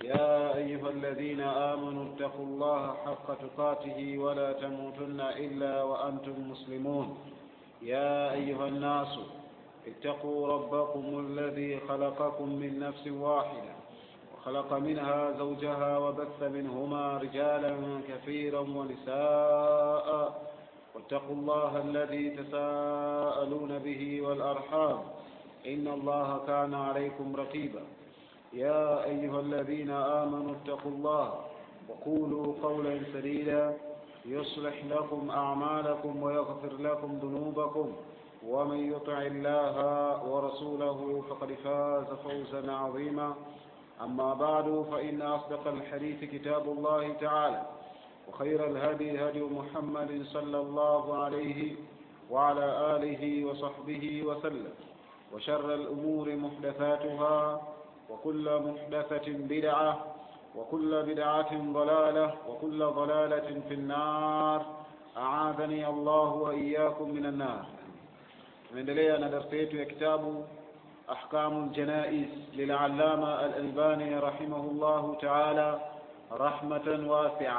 يا أيها الذين آمنوا اتقوا الله حق تقاته ولا تموتن إلا وأنتم مسلمون يا أيها الناس اتقوا ربكم الذي خلقكم من نفس واحدة وخلق منها زوجها وبث منهما رجالا كثيرا ونساء واتقوا الله الذي تساءلون به والأرحام إن الله كان عليكم رقيبا يا أيها الذين آمنوا اتقوا الله وقولوا قولا سديدا يصلح لكم أعمالكم ويغفر لكم ذنوبكم ومن يطع الله ورسوله فقد فاز فوزا عظيما أما بعد فإن أصدق الحديث كتاب الله تعالى وخير الهدي هدي محمد صلى الله عليه وعلى آله وصحبه وسلم وشر الأمور محدثاتها وكل محدثة بدعة وكل بدعة ضلالة وكل ضلالة في النار أعاذني الله وإياكم من النار tunaendelea na darsa yetu ya kitabu ahkamu ljanais lilallama alalbani rahimahullahu taala rahmatan wasia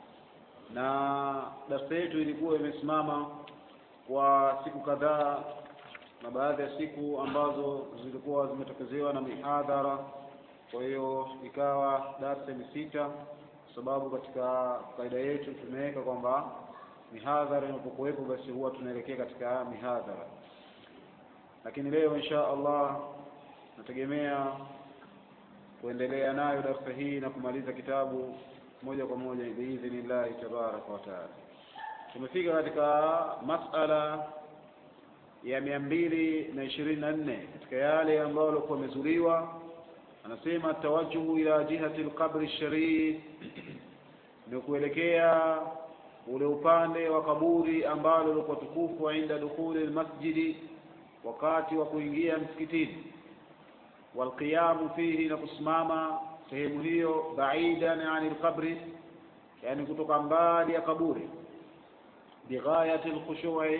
na darsa yetu ilikuwa imesimama kwa siku kadhaa na baadhi ya siku ambazo zilikuwa zimetokezewa na mihadhara kwa hiyo ikawa darsa ni sita kwa sababu katika kaida yetu tumeweka kwamba mihadhara inapokuwepo basi huwa tunaelekea katika mihadhara lakini leo insha allah nategemea kuendelea nayo darsa hii na kumaliza kitabu moja kwa moja biidhnillahi tabaraka wataala tumefika katika masala ya mia mbili na ishirini na nne katika yale ambayo alikuwa amezuliwa anasema tawajuhu ila jihati lqabri sharif ni kuelekea ule upande wa kaburi ambalo lilikuwa tukufu inda dukhuli lmasjidi wakati wa kuingia msikitini walqiyamu fihi na kusimama sehemu hiyo baidan ani lqabri yani kutoka mbali ya kaburi bighayati lkhushui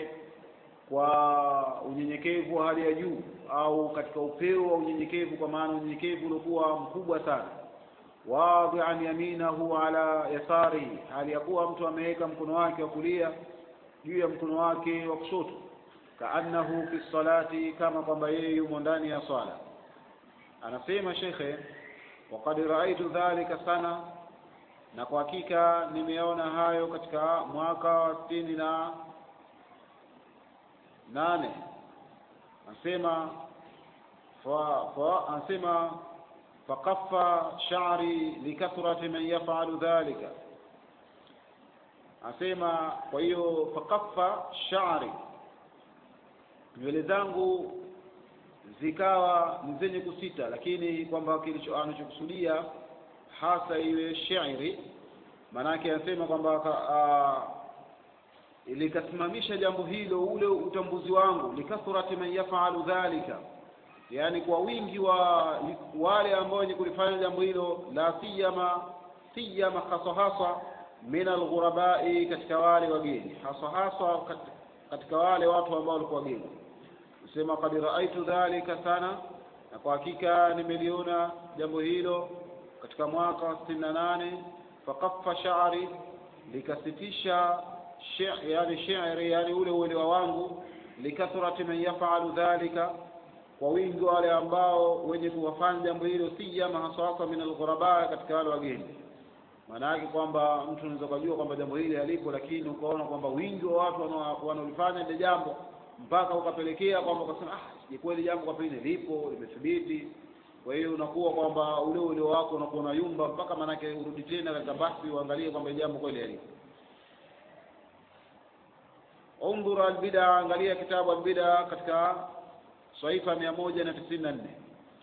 kwa unyenyekevu wa hali ya juu au katika upeo wa unyenyekevu kwa maana unyenyekevu uliokuwa mkubwa sana wadhian yaminahu ala yasarihi hali ya kuwa mtu ameweka mkono wake wa kulia juu ya mkono wake wa kushoto kaannahu fi salati kama kwamba yeye yumo ndani ya swala anasema shekhe waqad raaitu dhalika sana na kwa hakika nimeona hayo katika mwaka wa sitini na nane anasema fa, fa, anasema fakaffa sha'ri likathrati man yaf'alu dhalika anasema kwa hiyo fakaffa sha'ri nywele zangu zikawa ni zenye kusita lakini kwamba kilicho anachokusudia hasa iwe shairi maanake anasema kwamba likasimamisha jambo hilo ule utambuzi wangu likathrati man yafalu dhalika yani kwa wingi wa wale ambao wenye kulifanya jambo hilo la siyama siyama hasa hasa min alghurabai katika wale wageni hasa hasa katika wale watu ambao walikuwa wageni sema kad raaitu dhalika sana na kwa hakika nimeliona jambo hilo katika mwaka wa sitini na nane fakaffa sha'ri likasitisha yani shairi yani ule uelewa wangu likathrati man yafalu dhalika kwa wingi wale ambao wenye kuwafanya jambo hilo siyama haswasa min alghuraba katika wale wageni maana yake kwamba mtu unaweza kujua kwamba jambo hili halipo lakini ukaona kwamba wingi wa watu wanaolifanya ile jambo mpaka ukapelekea kwamba ukasema ah je kweli jambo kwa pili lipo limethibiti kwa hiyo unakuwa kwamba ule ule wako unakuwa unayumba mpaka manake urudi tena katika basi uangalie kwamba jambo kweli halipo undhur albida angalia kitabu albida katika saifa mia moja na tisini na nne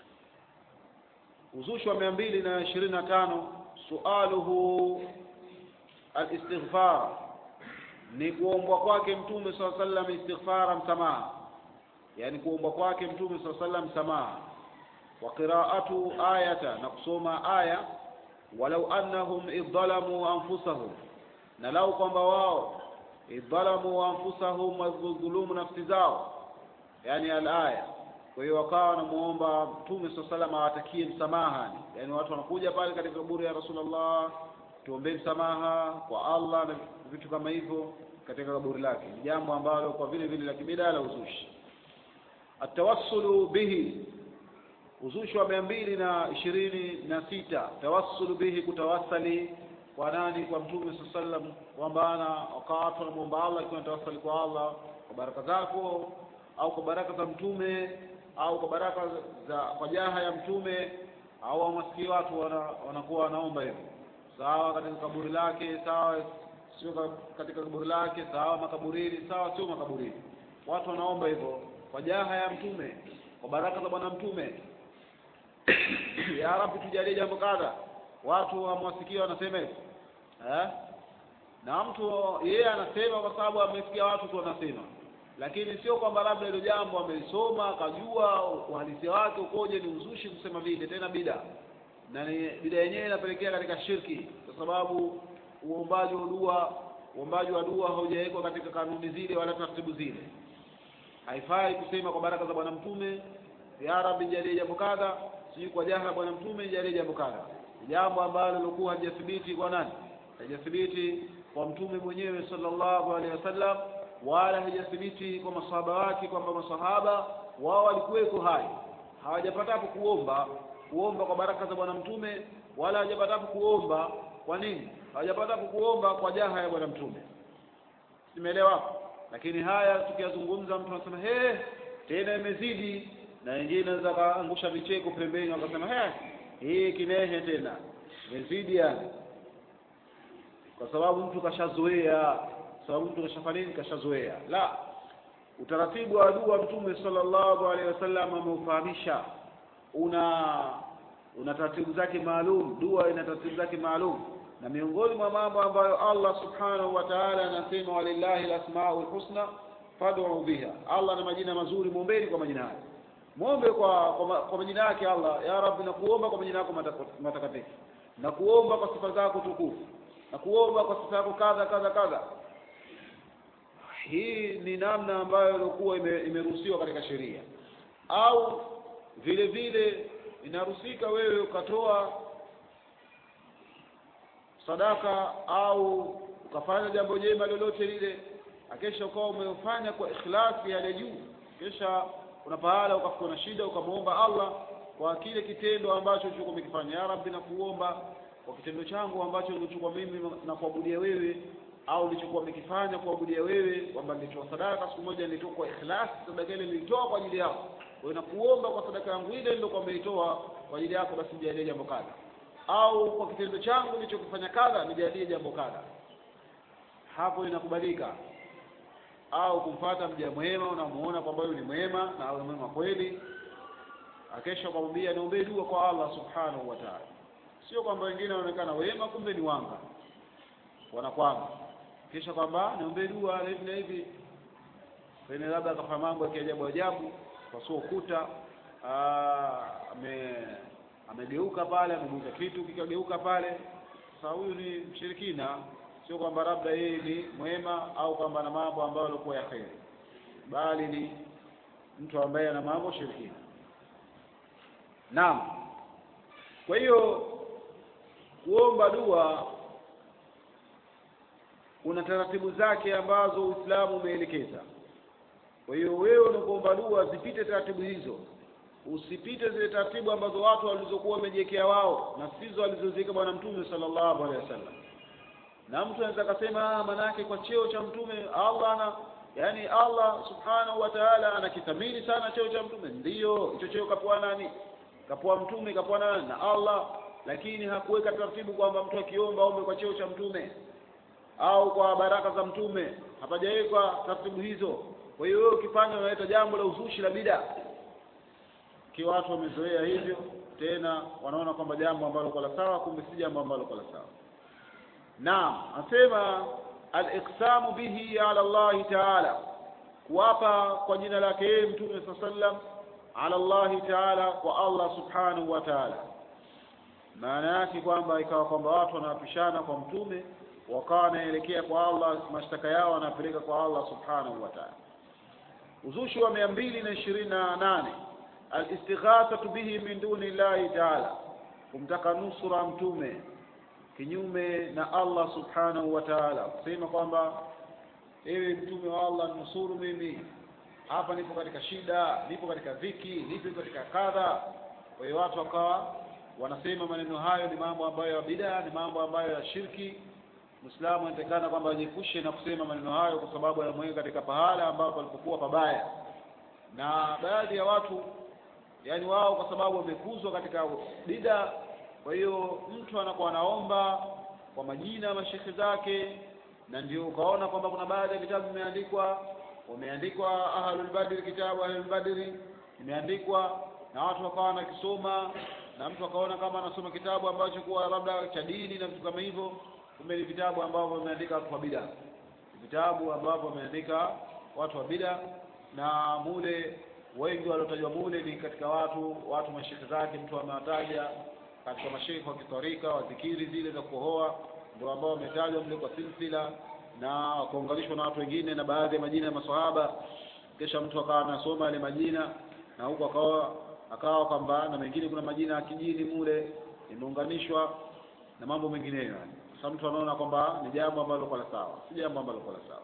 uzushi wa mia mbili na ishirini na tano sualuhu alistighfar ni kuombwa kwake mtume saa sallam istighfara msamaha yani kuombwa kwake mtume saa sallam msamaha wa qiraatu ayata na kusoma aya walau annahum idhalamu anfusahum na lau kwamba wao idhalamu anfusahum wadhulumu nafsi zao yani alaya kwa hiyo wakawa wanamuomba mtume saa salam awatakie msamaha yaani watu wanakuja pale katika kaburi ya rasulullah tuombee msamaha kwa allah na vitu kama hivyo katika kaburi lake ni jambo ambalo kwa vile vile la kibida la uzushi atawassulu bihi uzushi wa mia mbili na ishirini na sita tawassulu bihi kutawasali kwa nani kwa mtume saa sallam kwamba ana wakati wanamwomba allah ikiwa natawasali kwa allah kwa baraka zako au kwa baraka za mtume au kwa baraka za kwa jaha ya mtume au wamasikii watu wana, wanakuwa wanaomba hivyo sawa katika kaburi lake sawa sio ka- katika kaburi lake sawa makaburini sawa sio makaburini watu wanaomba hivyo kwa jaha ya mtume kwa baraka za bwana mtume ya rabbi tujalie jambo kadha watu wamwasikia wanasema hivyo eh? na mtu yeye anasema kwa sababu amesikia watu tu wanasema lakini sio kwamba labda hilo jambo amelisoma akajua uhalisia wake ukoje ni uzushi kusema vile tena bida na ni bida yenyewe inapelekea katika shirki kwa sababu uombaji wa dua uombaji wa dua haujawekwa katika kanuni zile wala taratibu zile haifai kusema kwa baraka za bwana mtume ya rabbi jalie jambo kadha sijui kwa jaha la bwana mtume jalie jambo kadha Ni jambo ambalo lilikuwa halijathibiti kwa nani halijathibiti kwa mtume mwenyewe sallallahu alaihi wasallam wala haijathibiti kwa masahaba wake kwamba masahaba wao walikuweko hai hawajapatapo kuomba kuomba kwa baraka za bwana mtume wala hawajapatapo kuomba kwa nini hawajapatapo kuomba kwa jaha ya bwana mtume simeelewa lakini haya tukiyazungumza mtu anasema he tena imezidi na wengine anaweza kaangusha vicheko pembeni wakasema he hii kinehe tena imezidi yani kwa sababu mtu kashazoea sababu mtu kashafanya nini kashazoea la utaratibu wa dua mtume sallallahu alaihi wasallam ameufahamisha una una taratibu zake maalum dua ina taratibu zake maalum na miongoni mwa mambo ambayo Allah subhanahu wa ta'ala anasema walillahi alasmaul husna fad'u biha Allah na majina mazuri muombeni kwa majina hayo muombe kwa kwa, ma- kwa majina yake Allah ya rabbi nakuomba kwa majina yako matako- matakatifu na kuomba kwa sifa zako tukufu na kuomba kwa sifa yako kadha kadha kadha hii ni namna ambayo ilikuwa ime- imeruhusiwa katika sheria au vile vile inaruhusika wewe ukatoa sadaka au ukafanya jambo jema lolote lile akesha ukawa umefanya kwa ikhlasi yale juu kisha kuna pahala ukafikwa na shida ukamwomba Allah kwa kile kitendo ambacho ulichokuwa umekifanya ya rabbi nakuomba kwa kitendo changu ambacho nilichokuwa mimi na kuabudia wewe au nilichokuwa nimekifanya kuabudia wewe kwamba nilitoa sadaka siku moja nilitoa kwa ikhlasi sadaka ile nilitoa kwa ajili yako kwa hiyo nakuomba kwa sadaka yangu ile nilikuwa nimeitoa kwa ajili yako basi nijalie jambo kadha au kwa kitendo changu nilichokifanya kadha nijalie jambo kadha hapo inakubalika au kumfata mja mwema unamuona kwamba huyu ni mwema na awe mwema kweli akesha ukamwambia niombee dua kwa Allah subhanahu wa ta'ala sio kwamba wengine wanaonekana wema kumbe ni wanga wanakwama kisha kwamba niombee dua na hivi na hivi pengine labda akafanya mambo ya kiajabu ajabu pasua ukuta ah, ame amegeuka pale amegeuka kitu kikageuka pale sasa huyu ni mshirikina sio kwamba labda yeye ni mwema au kwamba ana mambo ambayo yalikuwa ya kheri bali ni mtu ambaye ana mambo shirikina naam kwa hiyo kuomba dua kuna taratibu zake ambazo Uislamu umeelekeza kwa hiyo wewe unapoomba dua zipite taratibu hizo usipite zile taratibu ambazo watu walizokuwa wamejiwekea wao na sizo alizoziweka bwana mtume sallallahu alaihi wasallam na mtu anaweza akasema manake kwa cheo cha mtume Allah ana yani Allah subhanahu wa ta'ala anakithamini sana cheo cha mtume ndiyo hicho cheo kapewa nani kapewa mtume kapewa nani na Allah lakini hakuweka taratibu kwamba mtu akiomba ombe kwa cheo cha mtume au kwa baraka za mtume hapajawekwa taratibu hizo kwa hiyo wewe ukifanya unaleta jambo la uzushi la bida kiwa watu wamezoea hivyo tena wanaona kwamba jambo ambalo kwa la sawa kumbe si jambo ambalo kwa la sawa naam anasema al-iqsamu bihi ala Allah ta'ala kuapa kwa jina lake yeye mtume sallam ala Allah ta'ala kwa Allah subhanahu wa ta'ala maana yake kwamba ikawa kwamba watu wanapishana kwa mtume wakawa wanaelekea kwa Allah mashtaka yao wanapeleka kwa Allah subhanahu wa ta'ala uzushi wa mia mbili na ishirini na nane alistighathatu bihi min duni llahi taala kumtaka nusura mtume kinyume na Allah subhanahu wa ta'ala kusema kwamba ewe mtume wa Allah nusuru mimi hapa nipo katika shida nipo katika dhiki nipo katika kadha kwa hiyo watu wakawa wanasema maneno hayo ni mambo ambayo ya bid'a ni mambo ambayo ya shirki Muislamu anatakana kwamba ajiepushe na kusema maneno hayo kwa sababu yanamweka katika pahala ambapo alipokuwa pabaya na baadhi ya watu yani wao kwa sababu wamekuzwa katika bid'a kwa hiyo mtu anakuwa anaomba kwa majina ya mashekhe zake na ndio ukaona kwamba kuna baadhi ya vitabu vimeandikwa wameandikwa ahlul badri kitabu ahlul badri imeandikwa na watu wakawa wanakisoma na mtu akaona kama anasoma kitabu ambacho kuwa labda cha dini na vitu kama hivyo kumbe ni vitabu ambavyo vimeandika watu wa bid'a vitabu ambavyo wameandika watu wa bid'a na mule wengi waliotajwa mule ni katika watu watu mashekhe zake mtu amewataja katika mashekhe wa kitarika wa dhikiri zile za kuhoa ndio ambao wametajwa mle kwa silsila na wakaunganishwa na watu wengine na baadhi ya majina ya maswahaba kisha mtu akawa anasoma yale majina na huko akawa akawa kwamba na mengine kuna majina ya kijini mule imeunganishwa na mambo mengineyo yani sasa mtu anaona kwamba ni jambo ambalo kwa la sawa si jambo ambalo kwa la sawa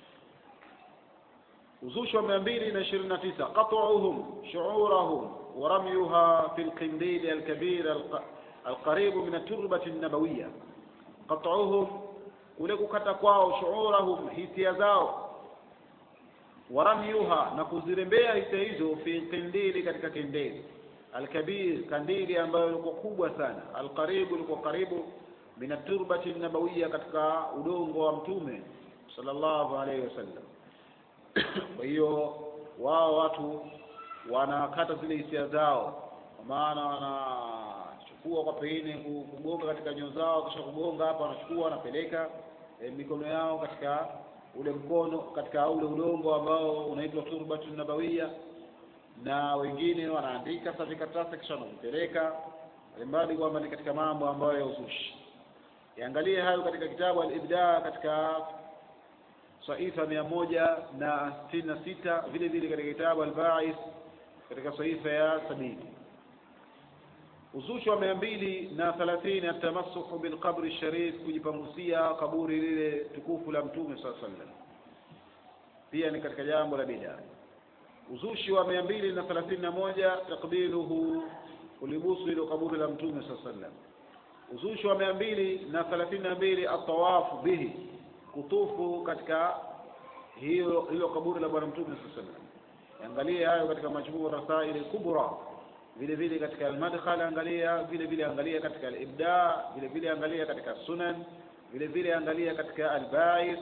uzushi wa mia mbili na ishirini na tisa qat'uhum shu'urahum wa ramyuha fi al-qindil al-kabir al-qarib min at-turbati an-nabawiyya qat'uhum kule kukata kwao shu'urahum hisia zao wa ramyuha na kuzirembea hisia hizo fi qindili katika kindili al-kabir kandili ambayo ilikuwa kubwa sana al-qarib ilikuwa karibu min at-turbati an-nabawiyya katika udongo wa mtume sallallahu alayhi wasallam kwa hiyo wao watu wanakata zile hisia zao kwa maana wanachukua kwa pengine kugonga katika nyoyo zao kisha kugonga hapa wanachukua wanapeleka e, mikono yao katika ule mkono katika ule udongo ambao unaitwa turbatun nabawia na wengine wanaandika sasa vikaratasi kisha wanavipeleka mbali kwamba ni katika mambo ambayo ya uzushi yaangalie hayo katika kitabu al-ibda katika saifa mia moja na sitini na sita vile vile katika kitabu al-Ba'is katika saifa ya sabini uzushi wa mia mbili na thelathini atamassuhu bilqabri sharif kujipangusia kaburi lile tukufu la mtume saa sallam pia ni katika jambo la bid'a uzushi wa mia mbili na thelathini na moja takbiluhu kulibusu ilo kaburi la mtume saa sallam uzushi wa mia mbili na thelathini na mbili atawafu bihi kutufu katika hiyo hilo kaburi la bwana mtume sallallahu alaihi wasallam angalia hayo katika majmuu rasail kubra vile vile katika al-madkhal angalia vile vile angalia katika al-ibda vile vile angalia katika sunan vile vile angalia katika al-ba'is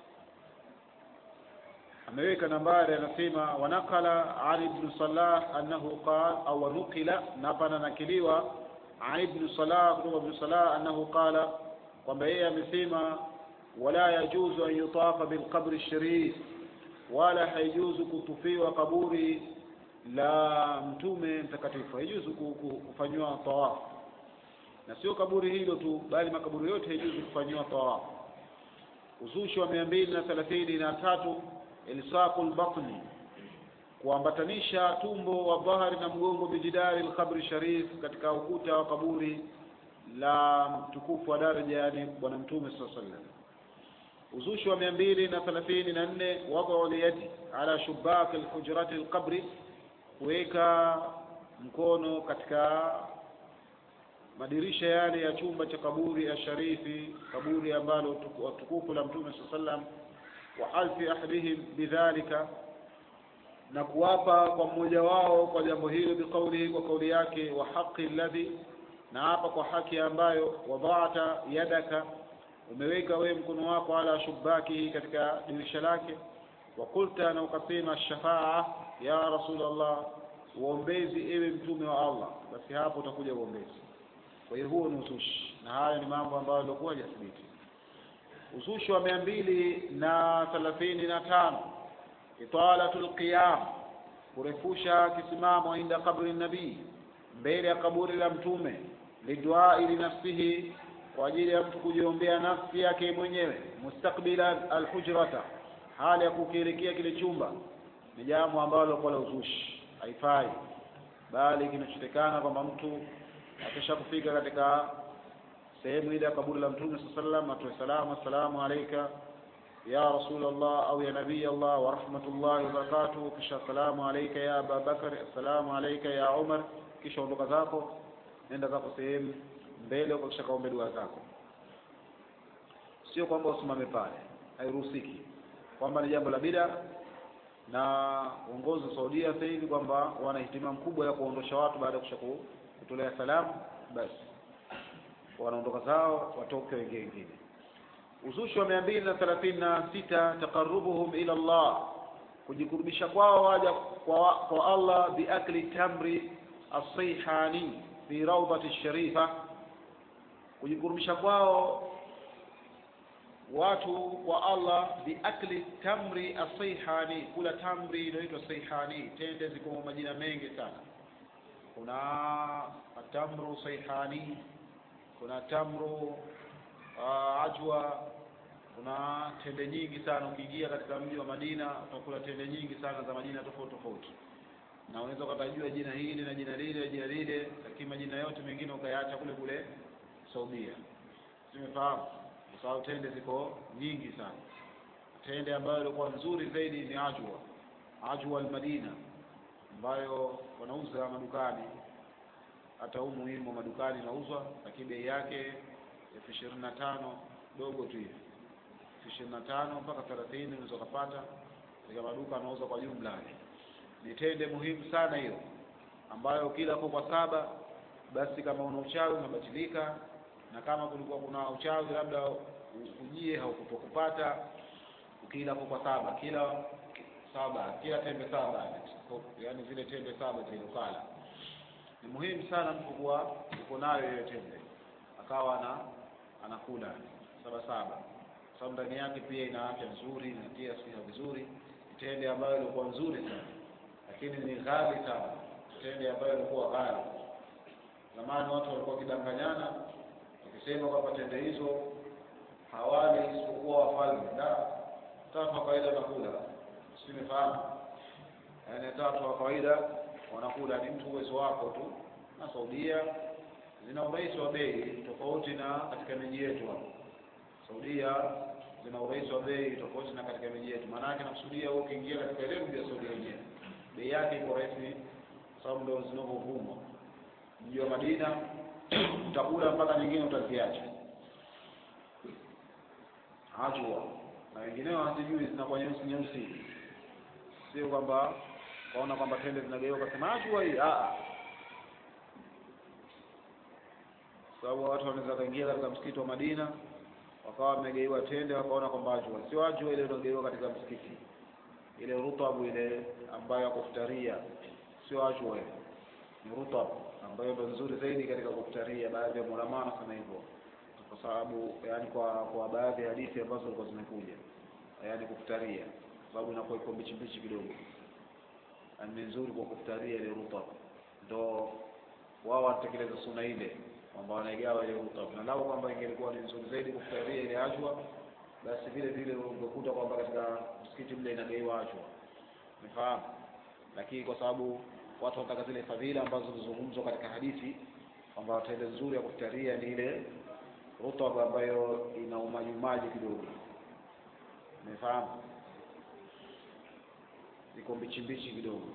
ameweka nambari anasema wanakala ali ibn salah annahu qala au nukila na hapa nakiliwa ali ibn salah kutoka ibn salah annahu qala kwamba yeye amesema ولا يجوز أن يطاف بالقبر الشريف ولا haijuzu kutufiwa kaburi la mtume mtakatifu haijuzu kufanyiwa tawafu na sio kaburi hilo tu bali makaburi yote haijuzu kufanyiwa tawafu uzushi wa mia mbili na thelathini na tatu ilsaqu lbatni kuambatanisha tumbo wa dhahari na mgongo bijidari lkabri sharif katika ukuta wa kaburi la mtukufu wa daraja yani bwana mtume saa sallam uzushi wa mia mbili na thelathini na nne wadau liyadi ala shubak alhujrati alqabri kuweka mkono katika madirisha yale ya chumba cha kaburi ya sharifi kaburi ambalo tukufu la mtume saa sallam wa alfi ahadihim bidhalika na kuwapa kwa mmoja wao kwa jambo hilo biqaulihi kwa kauli yake wa haqi alladhi na hapa kwa haki ambayo wadhata yadaka umeweka wewe mkono wako ala shubaki katika dirisha lake wa qulta na ukasema shafaa ya rasulullah uombezi ewe mtume wa Allah basi hapo utakuja uombezi kwa hiyo huo ni uzushi na hayo ni mambo ambayo yalikuwa hajathibiti uzushi wa mia mbili na thelathini na tano italatul qiyam kurefusha kisimamo inda kabri nabii mbele ya kaburi la mtume liduai linafsihi kwa ajili ya mtu kujiombea nafsi yake mwenyewe mustakbila alhujrata hali ya kukielekea kile chumba ni jambo ambalo kwa la uzushi haifai bali kinachotekana kwamba mtu akisha kufika katika sehemu ile ya kaburi la mtume saa sallam atoe salamu assalamu alaika ya rasulallah au ya nabii allah wa rahmatullahi wabarakatuh kisha assalamu alaika ya aba bakar assalamu alaika ya umar kisha ondoka zako nenda zako sehemu mbele huko kisha kaombe dua zako sio kwamba usimame pale hairuhusiki kwamba ni jambo la bida na uongozi wa Saudia sasa hivi kwamba wana hitima mkubwa ya kuondosha watu baada ya kusha kutolea salamu basi wanaondoka zao watoke wengine wengine uzushi wa mia mbili na thelathini na sita taqarrubuhum ila Allah kujikurubisha kwao waja kwa, kwa Allah biakli tamri asihani fi rawdati sharifa kujikurubisha kwao watu kwa Allah biakli tamri asihani kula tamri inaitwa sihani tende ziko majina mengi sana kuna tamru sihani kuna tamru uh, ajwa kuna tende nyingi sana ukiingia katika mji wa Madina utakula tende nyingi sana za majina tofauti tofauti na unaweza ukatajua jina hili na jina lile jina lile lakini majina yote mengine ukayaacha kule kule Saudia simefahamu kwa sababu tende ziko nyingi sana tende ambayo ilikuwa nzuri zaidi ni ajwa ajwa al-Madina ambayo wanauza madukani hata huu muhimu madukani inauzwa lakini bei yake elfu ishirini na tano dogo tu hivi elfu ishirini na tano mpaka thelathini unaweza ukapata katika maduka anauza kwa jumla ni tende muhimu sana hiyo ambayo kila kwa saba basi kama una uchawi unabatilika na kama kulikuwa kuna uchawi labda ujie haukutokupata ukila kwa saba kila saba kila tembe saba yani zile tembe saba zilizokala ni muhimu sana mtu kuwa uko nayo hiyo tembe akawa ana anakula saba saba sababu ndani yake pia ina afya nzuri inatia siha vizuri tende ambayo ilikuwa nzuri sana lakini ni ghali sana tende ambayo ilikuwa ghali zamani watu walikuwa wakidanganyana wakisema kwamba tende hizo hawali isipokuwa wafalme da tatu wa kawaida wanakula simefahamu yaani tatu wa kawaida wanakula ni mtu uwezo wako tu na Saudia zina urahisi wa bei tofauti na katika miji yetu hapa Saudia zina urahisi wa bei tofauti na katika miji yetu maana yake nakusudia wewe ukiingia katika ile mji wa Saudia yenyewe bei yake iko rahisi sababu ndio zinavyovumwa mji wa Madina utakula mpaka nyingine utaziacha ajwa na wengineo hazijui zinakuwa nyeusi nyeusi sio kwamba kaona kwamba tende zinageuka kasema ajwa hii a sababu watu wanaweza kaingia katika msikiti wa Madina wakawa wamegeiwa tende wakaona kwamba ajwa sio ajwa ile inageuka katika msikiti ile rutabu ile ambayo ya kufutaria sio ajwa ile ni rutabu ambayo ndio nzuri zaidi katika kufutaria baadhi ya maulama wanasema hivyo kwa sababu yani kwa kwa baadhi ya hadithi ambazo zilikuwa zimekuja yani kufutaria sababu inakuwa iko mbichi mbichi kidogo ni nzuri kwa kufutaria ile rutab ndo wao wanatekeleza sunna ile kwamba wanaigawa ile rutab na lao kwamba ingelikuwa ni nzuri zaidi kufutaria ile ajwa basi vile vile ungekuta kwamba katika msikiti mle inagaiwa ajwa umefahamu lakini kwa sababu watu wanataka zile fadhila ambazo zilizozungumzwa katika hadithi kwamba tende nzuri ya kufutaria ni ile rutab ambayo ina umajumaji kidogo umefahamu iko mbichi mbichi kidogo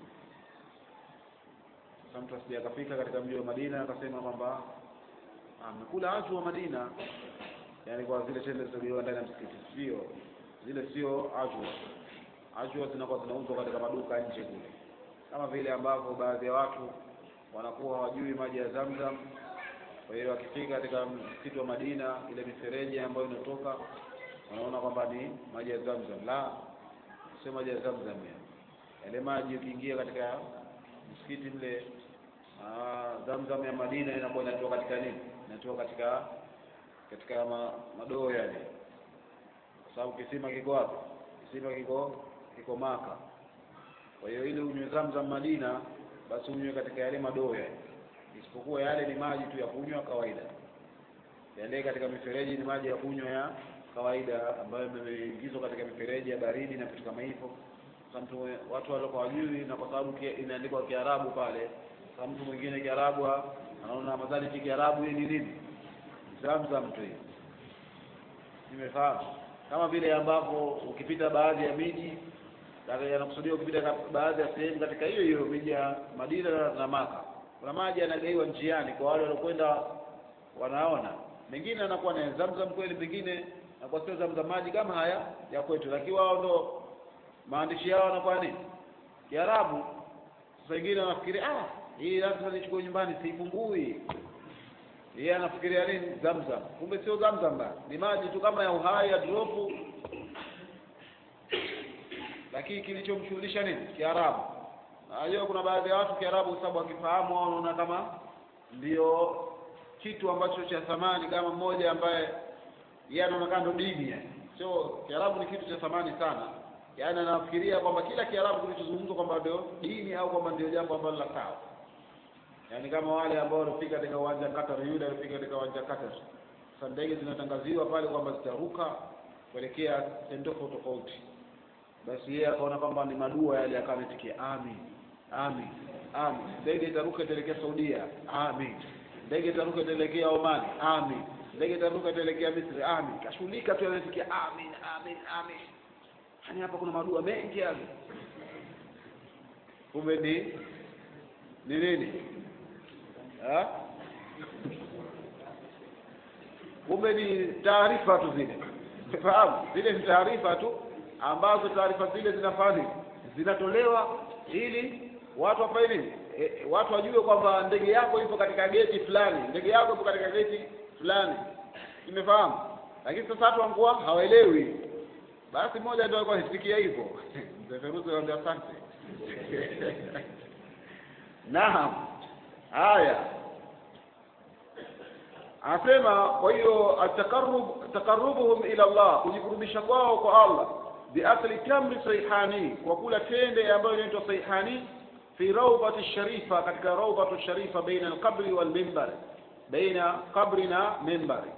sasa mtu asije akafika katika mji wa Madina akasema kwamba amekula aju wa Madina yani kwa zile tende zilizokuwa ndani ya msikiti sio zile sio ajwa ajwa zinakuwa zinauzwa katika maduka nje kule kama vile ambavyo baadhi ya watu wanakuwa hawajui maji ya Zamzam kwa hiyo wakifika katika msikiti wa Madina ile mifereji ambayo inatoka wanaona kwamba ni maji ya Zamzam la sio maji ya Zamzam yale maji ukiingia katika msikiti mle Zamzam ya Madina inakuwa inatoka katika nini inatoka katika katika ma, madoo yale kwa sababu kisima kiko wapi kisima kiko kiko Maka kwa hiyo ile unywe Zamzam Madina basi unywe katika yale madoo yale isipokuwa yale ni maji tu ya kunywa kawaida yale katika mifereji ni maji ya kunywa ya kawaida ambayo yameingizwa katika mifereji ya baridi na vitu kama hivyo mtu watu walikuwa wajui na kwa sababu imeandikwa Kiarabu pale Sasa mtu mwingine Kiarabu anaona madhali ki Kiarabu hii ni nini? Zamzam tu hii. Nimefahamu. Kama vile ambapo ukipita baadhi ya miji yanakusudia ukipita baadhi ya sehemu katika hiyo hiyo miji ya Madina na Maka, kuna maji yanagaiwa njiani kwa wale waliokwenda wanaona. Mengine anakuwa na Zamzam kweli, mengine anakuwa sio Zamzam, maji kama haya ya kwetu, lakini wao ndo maandishi yao yanakuwa nini? Kiarabu. Sasa wengine wanafikiria ah, hii lazima nichukue nyumbani, siifungui. Yeye anafikiria nini? Zamzam. Kumbe sio Zamzam, ba ni maji tu kama ya uhai ya dropu, lakini kilichomshughulisha nini? Kiarabu. Najua kuna baadhi ya watu Kiarabu, kwa sababu wakifahamu wao wanaona kama ndio kitu ambacho cha thamani, kama mmoja ambaye yeye anaonekana ndo dini yani. Sio, Kiarabu ni kitu cha thamani sana, yaani anafikiria kwamba kila Kiarabu kilichozungumzwa kwamba ndio dini au kwamba ndio jambo ambalo la sawa yaani kama wale ambao walifika katika uwanja wa Qatar, yule alifika katika uwanja wa Qatar. Sasa ndege zinatangaziwa pale kwamba zitaruka kuelekea sehemu tofauti tofauti, basi yeye akaona kwamba ni madua yale, akawa anatikia amin, amin, amin. Ndege itaruka itaelekea Saudia, amin. Ndege itaruka itaelekea Oman, amin. Ndege itaruka itaelekea Misri, amin. Kashughulika tu anatikia amin, amin, amin. Yaani hapa kuna madua mengi yale, kumbe ni ni nini? kumbe ni taarifa tu zile, fahamu zile ni taarifa tu ambazo taarifa zile zinafanya zinatolewa ili watu wafanye nini? E, watu wajue kwamba ndege yako ipo katika geti fulani, ndege yako ipo katika geti fulani, imefahamu. Lakini sasa watu wanguwa hawaelewi. Basi mmoja ndio alikuwa anisikia hivyo mzee Feruzi anambia asante naam Haya, anasema kwa hiyo atakarrub taqarrubuhum ila Allah, kujikurubisha kwao kwa Allah, biakli tamri saihani, kwa kula tende ambayo inaitwa saihani, fi rawbati sharifa, katika rawbatu sharifa, baina alqabri wal minbar, baina qabri na minbari,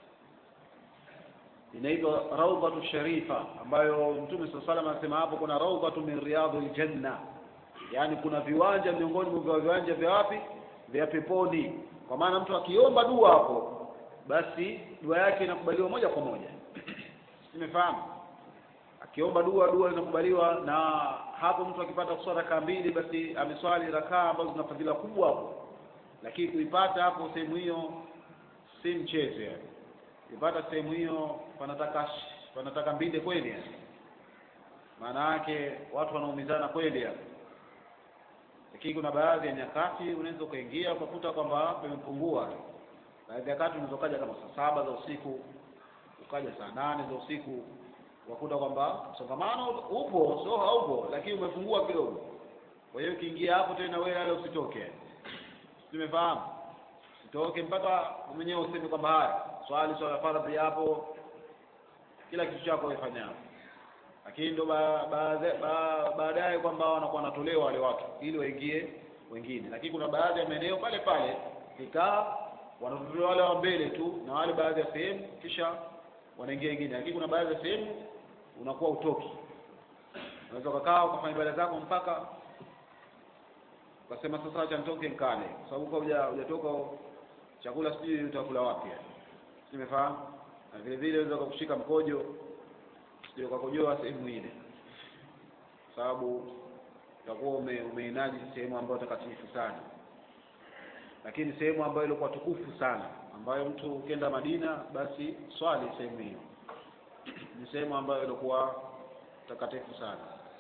inaitwa rawbatu sharifa, ambayo Mtume sallallahu alayhi wasallam anasema hapo kuna rawbatu min riyadil janna, yani kuna viwanja miongoni mwa viwanja vya wapi vya peponi. Kwa maana mtu akiomba dua hapo, basi dua yake inakubaliwa moja kwa moja. Nimefahamu? Akiomba dua, dua inakubaliwa, na hapo mtu akipata kuswali rakaa mbili, basi ameswali rakaa ambazo zina fadhila kubwa hapo. Lakini kuipata hapo sehemu hiyo si mchezo, yani kuipata sehemu hiyo panataka panataka mbinde kweli, yani maana yake watu wanaumizana kweli hapo lakini kuna baadhi ya nyakati unaweza ukaingia ukakuta kwamba pamepungua. Baadhi ya wakati unaweza ukaja kama saa saba za usiku, ukaja saa nane za usiku, ukakuta kwamba msongamano upo, sio haupo, lakini umepungua kidogo. Kwa hiyo ukiingia hapo tena wewe wala usitoke, simefahamu, usitoke mpaka mwenyewe useme kwamba haya swali swala faradhi hapo, kila kitu chako wefanya hapo lakini ndo baadaye kwamba wanakuwa wanatolewa wale watu ili waingie wengine, lakini kuna baadhi ya maeneo pale pale ikaa wanatolewa wale wa mbele tu na wale baadhi ya sehemu, kisha wanaingia wengine, lakini kuna baadhi ya sehemu unakuwa utoki, unaweza ukakaa ukafanya ibada zako mpaka ukasema sasa acha nitoke nkale, kwa sababu kwa hujatoka chakula sijui utakula wapi, simefahamu. Na vile vile unaweza kukushika mkojo ndio ukakojoa sehemu ile, sababu utakuwa ume, umeinaji sehemu ambayo takatifu sana, lakini sehemu ambayo ilikuwa tukufu sana, ambayo mtu ukienda Madina basi swali sehemu hiyo, ni sehemu ambayo ilikuwa takatifu sana.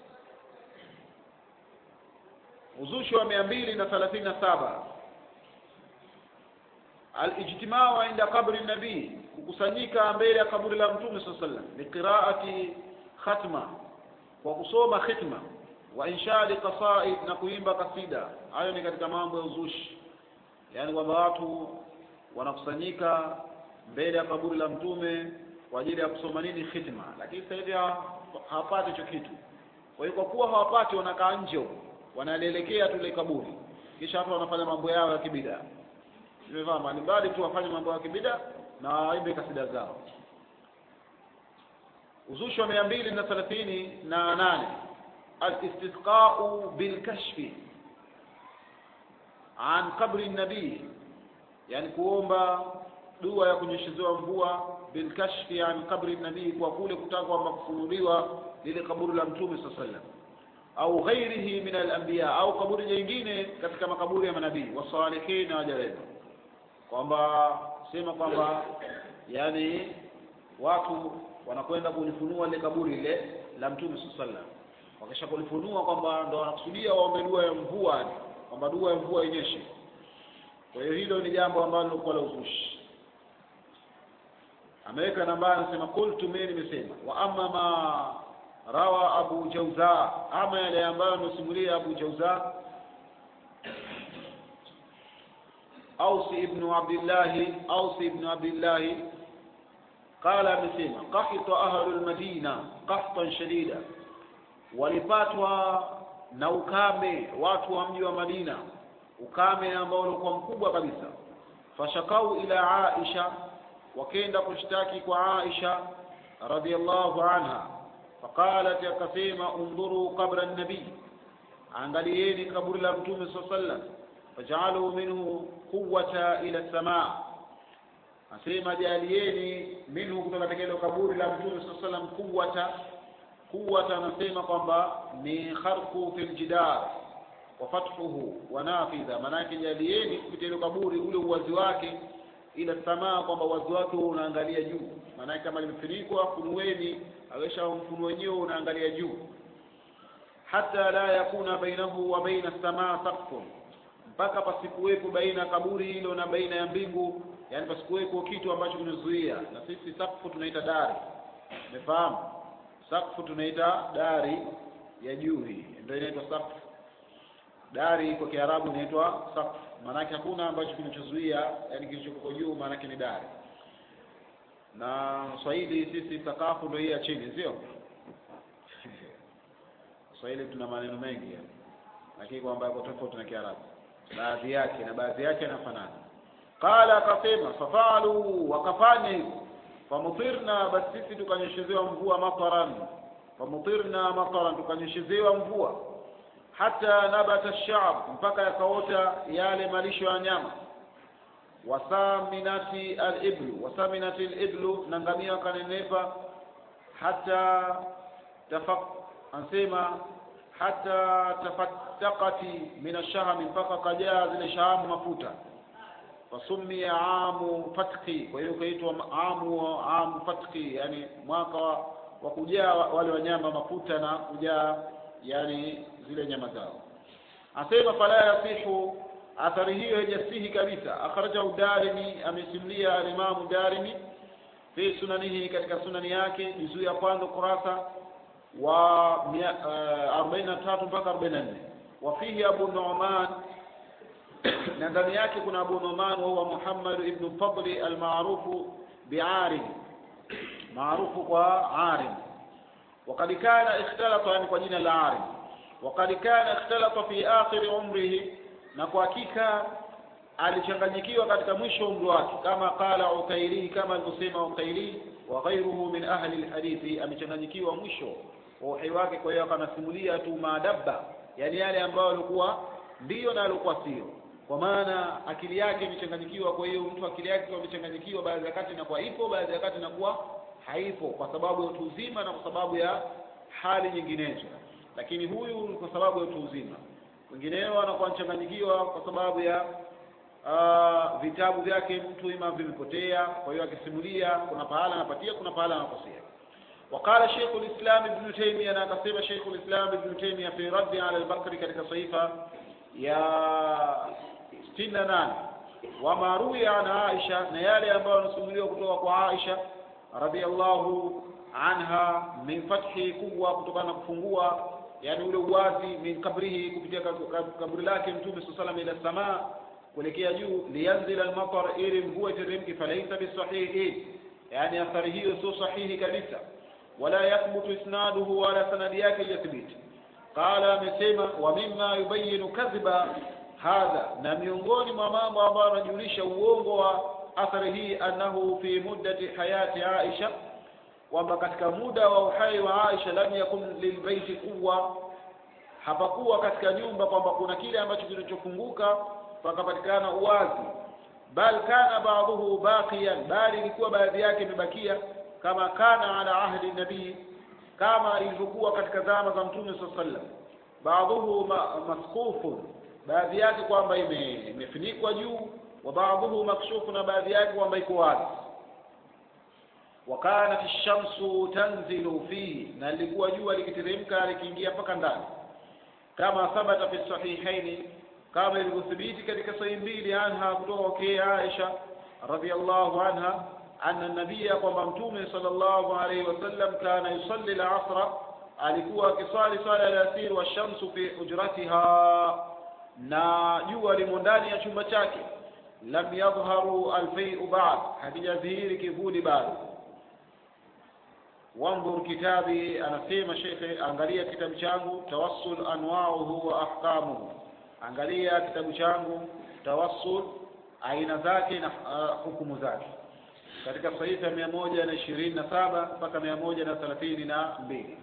Uzushi wa mia mbili na thelathini na saba alijtimau inda qabri nabii, kukusanyika mbele ya kaburi la Mtume sallallahu alaihi wasallam, liqiraati khatma, kwa kusoma khitma, wa inshadi qasaid, na kuimba kasida. Hayo ni katika mambo ya uzushi, yaani kwamba watu wanakusanyika mbele ya kaburi la Mtume kwa ajili ya kusoma nini? Khitma. Lakini sasa hivi hawapati hicho kitu. Kwa hiyo kwa kuwa hawapati, wanakaa nje huko, wanalielekea tu ile kaburi, kisha watu wanafanya mambo yao ya kibidaa Nimevaa mbalimbali tu wafanye mambo ya kibida na waimbe kasida zao. Uzushi wa mia mbili na thelathini na nane alistisqau bilkashfi, an qabri nabii yani kuomba dua ya kunyeshezewa mvua bilkashfi an qabri nabii kwa kule kutaka kwamba kufunuliwa lile kaburi la mtume saa sallam au ghairihi min alanbiya au kaburi jingine katika makaburi ya manabii wasalihin na waja wema kwamba sema kwamba yani watu wanakwenda kulifunua lile kaburi lile la mtume saa sallam wakisha kulifunua kwamba ndo wanakusudia waombe dua ya mvua kwamba dua ya mvua inyeshe kwa hiyo hilo ni jambo ambalo lilikuwa la uzushi ameweka nambari anasema qultu mimi nimesema wa amma ma rawa abu jauza ama yale ambayo amesimulia abu jauza ausi ibnu abdillahi ausi ibnu abdillahi qala amesema qahita ahlu lmadina qahtan shadida walipatwa na ukame watu wa mji wa madina ukame ambao ulikuwa mkubwa kabisa fashakau ila aisha wakenda kushtaki kwa aisha radhiallahu anha faqalat akasema undhuru qabra nabii angalieni kaburi la mtume saa sallam fajaaluu minhu quwata ila samaa asema jalieni minhu kutoka katika hilo kaburi la mtume saa sallam quwata quwata anasema kwamba ni kharqu fi ljidar wa fathuhu wa nafidha maanake jalieni kupitia hilo kaburi ule uwazi wake ila samaa kwamba uwazi wake unaangalia juu maanake kama limefunikwa funueni awesha mfuno wenyewe unaangalia juu hata la yakuna bainahu wa baina samaa saqfun mpaka pasikuwepo baina kaburi hilo na baina ya mbingu yani pasikuwepo kitu ambacho kinazuia na sisi sakfu tunaita dari umefahamu sakfu tunaita dari ya juu hii ndio inaitwa sakfu dari kwa kiarabu inaitwa sakfu maanake hakuna ambacho kinachozuia yani kilichoko juu maanake ni dari na swahili sisi sakafu ndio hii ya chini sio swahili tuna maneno mengi yani. lakini kwamba yako tofauti na kiarabu baadhi yake na baadhi yake yanafanana qala akasema fafalu wakafanya hivyo famutirna basi sisi tukanyeshezewa mvua mataran famutirna mataran tukanyeshezewa mvua hata nabata shab mpaka yakaota yale malisho ya nyama wasaminati aliblu wasaminati aliblu na ngamia wakanenepa hata tafak anasema hata tafattakati min ashahami mpaka kajaa zile shahamu mafuta fasumia amu fatkhi kwa hiyo ukaitwa amu amu fatkhi yani mwaka wa, wa kujaa wale wanyama mafuta na kujaa yani zile nyama zao asema fala yasihu athari hiyo haijasihi kabisa akhrajahu darimi amesimulia alimamu darimi fi sunanihi katika sunani yake juzuu ya kwanza kurasa wa arobaini na tatu mpaka arobaini na nne wafihi abu numan na ndani yake kuna abu numan wahuwa muhammad ibnu fadli almarufu biarim maarufu kwa arim وقد كان اختلط يعني kwa jina la arim وقد كان اختلط في آخر عمره na kwa hakika alichanganyikiwa katika mwisho umri wake kama qala Ukaili kama alivyosema Ukaili wa ghairuhu min ahli alhadithi amechanganyikiwa mwisho wa uhai wake kwa hiyo akanasimulia tu maadabba yani yale ambayo alikuwa ndiyo na alikuwa sio kwa maana akili yake imechanganyikiwa kwa hiyo mtu akili yake kwa imechanganyikiwa baadhi ya wakati inakuwa ipo baadhi ya wakati inakuwa haipo kwa sababu ya utu uzima na kwa sababu ya hali nyinginezo lakini huyu kwa sababu ya utu uzima wengineo anakuwa mchanganyikiwa kwa sababu ya uh, vitabu vyake mtu ima vimepotea kwa hiyo akisimulia kuna pahala anapatia kuna pahala anakosea وقال شيخ الإسلام ابن تيمية أنا قسم شيخ الإسلام ابن تيمية في رد على البكر كتك صيفة يا ستين وما روي عن عائشة نيالي أنباء نسميه كتوك عائشة رضي الله عنها من فتح قوة كتبنا كفنقوة yani ule uwazi min kabrihi kupitia kaburi lake mtume saa salam ila samaa kuelekea juu liyanzila almatar ili mvua iteremke falaisa bisahihi yani athari hiyo sio sahihi kabisa wala yathbutu isnaduhu wala sanadi yake ijathibiti qala amesema wa mima yubayinu kadhiba hadha na miongoni mwa mambo ambayo anajulisha uongo wa athari hii annahu fi muddati hayati aisha kwamba katika muda wa uhai wa Aisha lam yakun lilbaiti quwwa, hapakuwa katika nyumba kwamba kuna kile ambacho kilichofunguka pakapatikana uwazi bal kana ba'dhuhu baqiyan bali ilikuwa baadhi yake imebakia kama kana ala ahdi nabii kama ilivyokuwa katika zama za mtume sallallahu alaihi wasallam baadhuhu ma, masqufun baadhi yake kwamba ime- imefunikwa juu wa baadhuhu makshufu na baadhi yake kwamba iko wazi wakanat shamsu tanzilu fihi na lilikuwa jua likiteremka likiingia mpaka ndani kama thabata fi sahihaini kama ilivyothibiti katika sahihi mbili anha kutoka kwa Aisha radhiallahu anha anna nabia kwamba mtume sallallahu alaihi wasallam kana yusalli al-asra alikuwa akiswali swala ya alasiri wa shamsu fi hujratiha na jua limo ndani ya chumba chake lam yadhharu alfai'u ba'd hakijadhihiri kivuli bado wanzur kitabi anasema shekhe angalia kitabu changu tawassul anwauhu wa ahkamuhu angalia kitabu changu tawassul aina zake na uh, hukumu zake katika sahifa mia moja na ishirini na saba mpaka mia moja na thelathini na mbili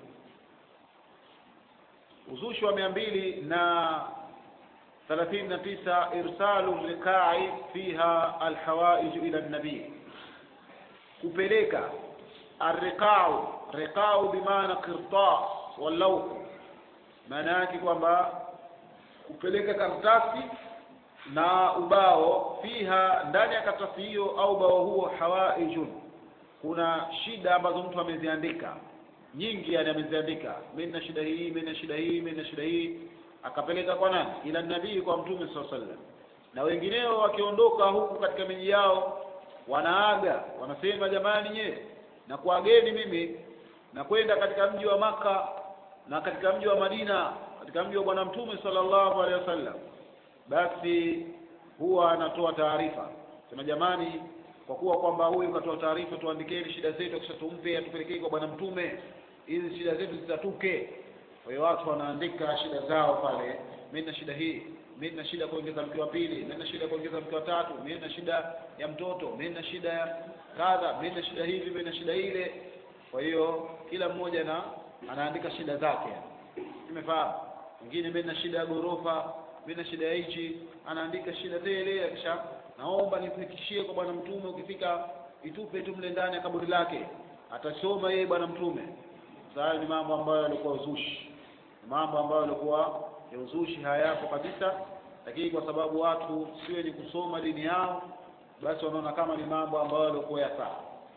uzushi wa mia mbili na thelathini na tisa irsalu liqai fiha alhawaiju ila nabii kupeleka arriqau riqau bimaana qirtas walawh maana yake kwamba kupeleka karatasi na ubao fiha ndani ya karatasi hiyo au ubao huo hawaijun kuna shida ambazo mtu ameziandika nyingi yani ameziandika mimi na shida hii mimi na shida hii mimi na shida hii akapeleka kwa nani ila nabii kwa mtume sallallahu alaihi wasallam na wengineo wakiondoka huku katika miji yao wanaaga wanasema jamani nye na kuageni mimi na kwenda katika mji wa maka na katika mji wa Madina katika mji wa bwana mtume sallallahu alaihi wasallam basi huwa anatoa taarifa sema jamani kwa kuwa kwamba huyu katoa taarifa tuandikeni shida zetu kisha tumpe atupelekee kwa bwana mtume hizi shida zetu zitatuke kwa hiyo watu wanaandika shida zao pale mimi na shida hii mimi na shida kuongeza mke wa pili mimi na shida kuongeza mke wa tatu mimi na shida ya mtoto mimi na shida ya kadha mimi na shida hivi mimi na shida ile kwa hiyo kila mmoja na anaandika shida zake nimefahamu mwingine mimi na shida ya gorofa mimi na shida ya hichi anaandika shida tele kisha naomba nifikishie kwa bwana mtume ukifika itupe tu mle ndani ya kaburi lake atasoma yeye bwana mtume sasa ni mambo ambayo yalikuwa uzushi mambo ambayo yalikuwa ya uzushi hayapo kabisa lakini kwa sababu watu si wenye kusoma dini yao basi wanaona kama ni mambo ambayo yalikuwa ya sawa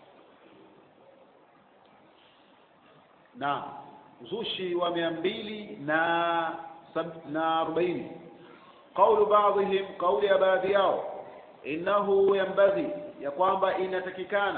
na uzushi wa mia mbili na sab- na arobaini qaulu baadhihim kauli ya baadhi yao innahu yambaghi ya kwamba inatakikana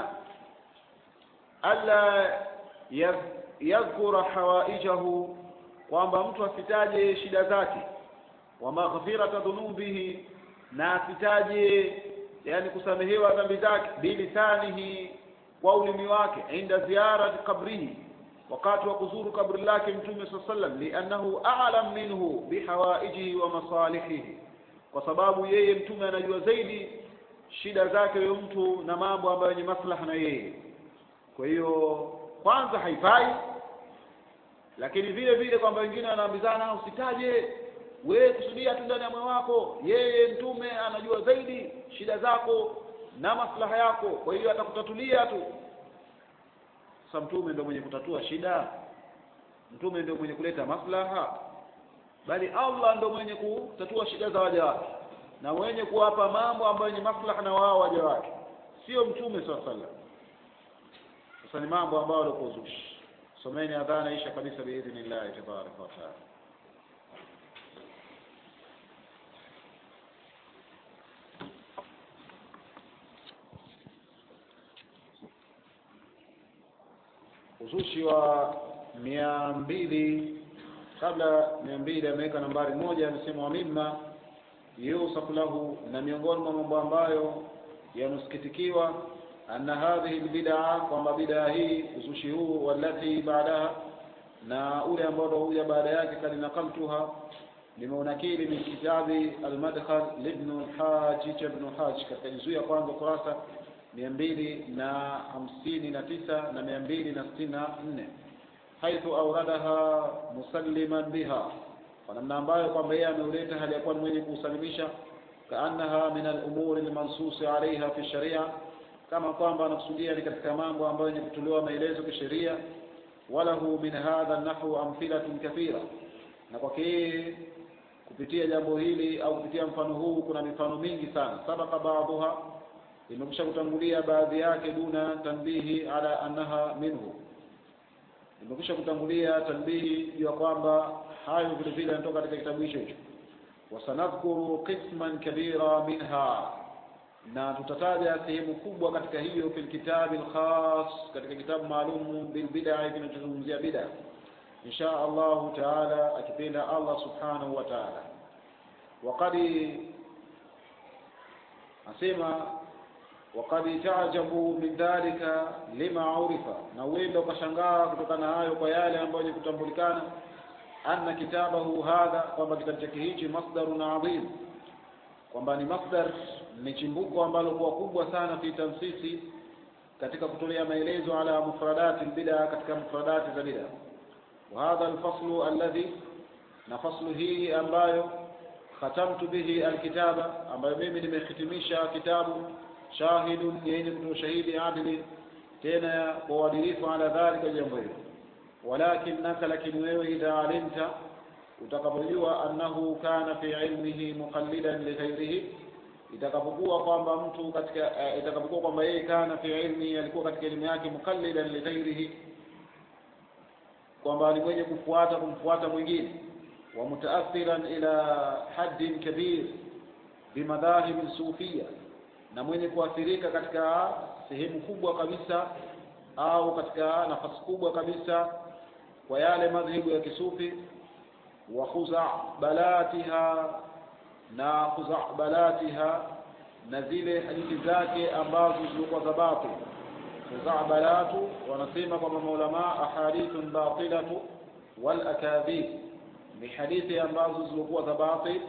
alla yadh- yadhkura hawaijahu kwamba mtu asitaje shida zake wa maghfirata dhunubihi na asitaje yani kusamehewa dhambi zake bilisanihi kwa ulimi wake inda ziyarati kabrihi wakati wa kuzuru kabri lake mtume saa sallam liannahu a'lam minhu bihawaijihi wa masalihihi kwa sababu yeye mtume anajua zaidi shida zake huyo mtu na mambo ambayo ni maslaha na yeye kwa hiyo kwanza haifai lakini vile vile kwamba wengine wanaambizana usitaje wewe kusudia tu ndani ya moyo wako yeye mtume anajua zaidi shida zako na maslaha yako kwa hiyo atakutatulia tu sasa mtume ndio mwenye kutatua shida mtume ndio mwenye kuleta maslaha bali Allah ndio mwenye kutatua shida za waja wake na mwenye kuwapa mambo ambayo ni maslaha na wao waja wake sio mtume swalla sallam sasa ni mambo ambayo yalikuwa uzushi someni adhana isha kabisa biidhnillahi tabaraka wa taala uzushi wa mia mbili kabla mia mbili ameweka nambari moja amesema wa mimma yusafu lahu na miongoni mwa mambo ambayo yanusikitikiwa anna hadhihi lbidaa kwamba bidaa hii uzushi huu walati baadaha na ule ambao huja baada yake kali nakaltuha nimeunakili min kitabi almadkhal libnu lhaji cha ibnu haji katika juzuu ya kwanza kurasa mia mbili na hamsini na tisa na mia mbili na sitini na nne haithu auradaha musalliman biha kwa namna ambayo kwamba yeye ameuleta hali ya kuwa ni mwenye kuusalimisha kaannaha min al-umuri al-mansusi alaiha fi sharia kama kwamba anakusudia ni katika mambo ambayo yenye kutolewa maelezo kisheria walahu min hadha nahwu amthilatun kathira na kwake yeye kupitia jambo hili au kupitia mfano huu kuna mifano mingi sana sabaka baadhuha imekwisha kutangulia baadhi yake duna tanbihi ala annaha minhu imekwisha kutangulia tanbihi juu ya kwamba hayo vile vile yanatoka katika kitabu hicho hicho wasanadhkuru qisman kabira minha na tutataja sehemu kubwa katika hiyo fil kitabi alkhas katika kitabu maalum bil bid'a kinachozungumzia bid'a insha Allah taala akipenda Allah subhanahu wa taala waqad asema waqad ta'jabu min dhalika lima urifa na uenda ukashangaa kutokana na hayo kwa yale ambayo ni kutambulikana anna kitabahu hadha kwamba kitabu chake hichi masdarun adhim kwamba ni masdar ni chimbuko ambalo kuwa kubwa sana fi tansisi katika kutolea maelezo ala mufradati bid'a katika mufradati za bid'a wa hadha alfaslu alladhi na faslu hii ambayo khatamtu bihi alkitaba ambayo mimi nimehitimisha kitabu shahidun yenye kutoa shahidi adili tena kwa uadilifu ala dhalika jambo hilo walakinaka lakini wewe idha alimta utakapojua annahu kana fi ilmihi muqallidan li ghairihi itakapokuwa kwamba mtu katika uh, itakapokuwa kwamba yeye kana fi ilmi alikuwa katika elimu yake muqallidan li ghairihi kwamba ni mwenye kufuata kumfuata mwingine wa mutaathiran ila haddin kabir bimadhahib sufia na mwenye kuathirika katika sehemu kubwa kabisa au katika nafasi kubwa kabisa kwa yale madhehebu ya kisufi wa khuzabalatiha na khuzabalatiha na zile hadithi zake ambazo zilikuwa za batil khuzabalatu wanasema kwamba maulama ahadithun batilatu wal akadhib ni hadithi ambazo zilikuwa za batil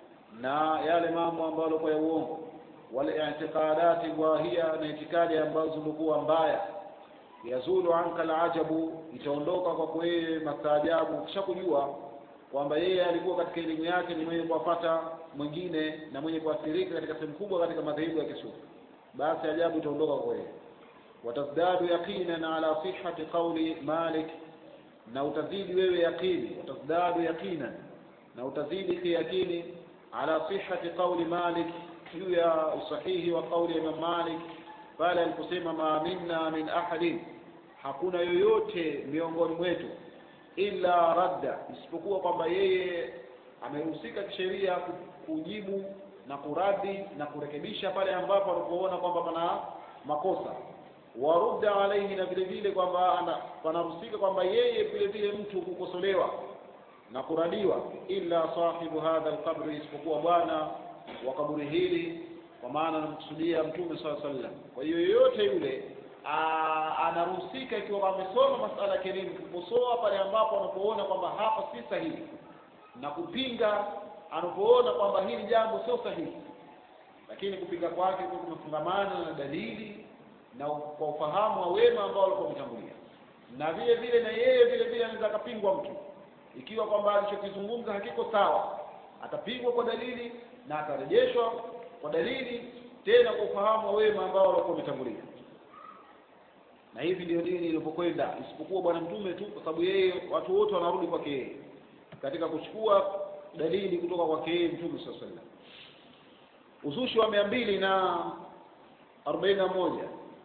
na yale mambo ambayo yalikuwa ya uongo wal i'tiqadati wahia na itikadi ambazo zilikuwa mbaya yazulu anka alajabu itaondoka kwa kweye mastaajabu kisha kujua kwamba yeye alikuwa katika elimu yake ni mwenye kuwapata mwingine na mwenye kuathirika katika sehemu kubwa katika madhehebu ya kisufi basi ajabu itaondoka kwa yeye watazdadu yaqinan ala sihhati qawli malik na utazidi wewe yaqini watazdadu yaqinan na utazidi kiyakini ala sihhati qawli malik juu ya usahihi wa qawli ya Imam Malik pale aliposema ma minna min ahadin hakuna yoyote miongoni mwetu illa radda isipokuwa kwamba yeye amehusika kisheria kujibu na kuradi na kurekebisha pale ambapo alipoona kwamba pana makosa warudda alaihi na vile vile kwamba panahusika kwamba yeye vile vile mtu kukosolewa na kuradiwa illa sahibu hadha alqabri isipokuwa bwana wa kaburi hili kwa maana anamkusudia mtume swalla sallam kwa hiyo yoyote yule anaruhusika ikiwa amesoma masala ya elimu kukosoa pale ambapo anapoona kwamba hapa si sahihi na kupinga anapoona kwamba hili jambo sio sahihi lakini kupinga kwake kwa kumefungamana na dalili na kwa ufahamu wa wema ambao walikuwa wametangulia na vile vile na yeye vile vile anaweza akapingwa mtu ikiwa kwamba alichokizungumza hakiko sawa atapingwa kwa dalili na atarejeshwa kwa dalili tena kwa ufahamu wa wema ambao walikuwa wametangulia na hivi ndio dini ilipokwenda isipokuwa bwana mtume tu kwa sababu yeye watu wote wanarudi kwake yeye katika kuchukua dalili kutoka kwake yeye mtume saa sallam uzushi wa mia mbili na arobaini na moja